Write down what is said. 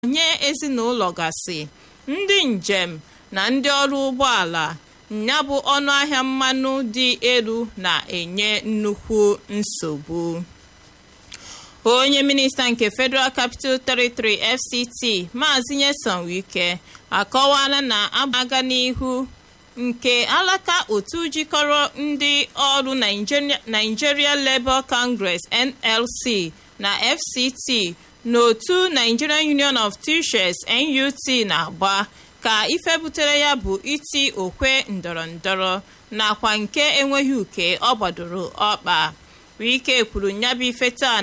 nye ezinụlọ gasị ndị njem na ndị ọrụ ụgbọala ya bụ ọnụahịa mmanụ dị elu na-enye nnukwu nsogbu onye minista nke federal capital territory fct maazị nyesom wike akọwala na aga n'ihu nke alaka otu jikọrọ ndị ọrụ nigeria labour congress nlc na fct n'otu nigerian union of teachers nut na-agba ka ife butere ya bụ iti okwe ndọrọndọrọ nakwa nke enweghị uke ọ gbadoro ọkpa wike kwuru nyabụ ife taa